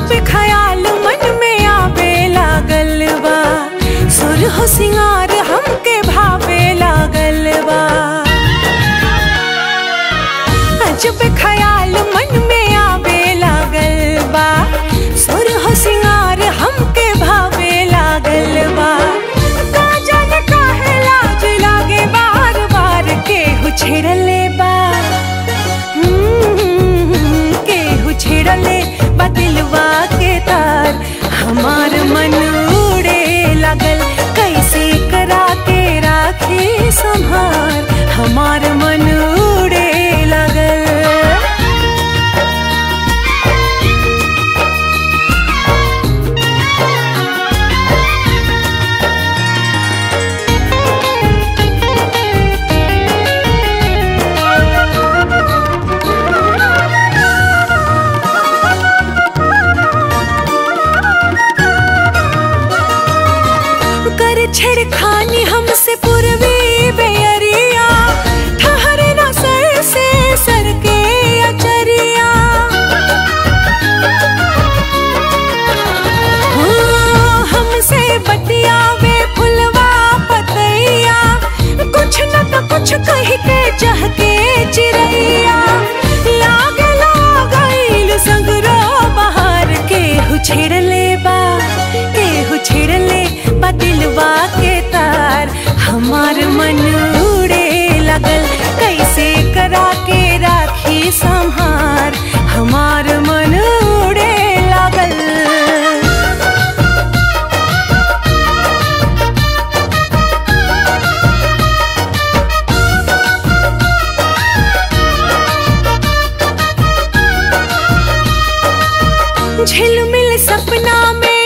अजब ख्याल मन में आवे लागल बा सुर हो सिंगार हमके भावे लागल बा अजब ख्याल मन में आवे लागल बा सुर हो सिंगार हमके भावे लागल बा का जाने काहे लाज लागे बार बार केहू छेड़ले बा हम्म, केहू छेड़ले बा दिलवा के तार हमार मन उड़े लागल कैसे करा के राखे संभार हमार मन उड़े लागल कर छेड़खानी हमसे पूर्वी बेअरिया ठहरे ना सर से सर के अचरिया हाँ, हमसे बतियावे फुलवा पतैया कुछ न तो कुछ कह के चाह के चिड़ैया लागे लागल संगरो बाहर केहू छेड़ले बा केहू छेड़ले बा दिलवा के तार हमार मन उड़े लगल कैसे करा के राखी संहार हमार मन उड़े लागल झिलमिल सपना में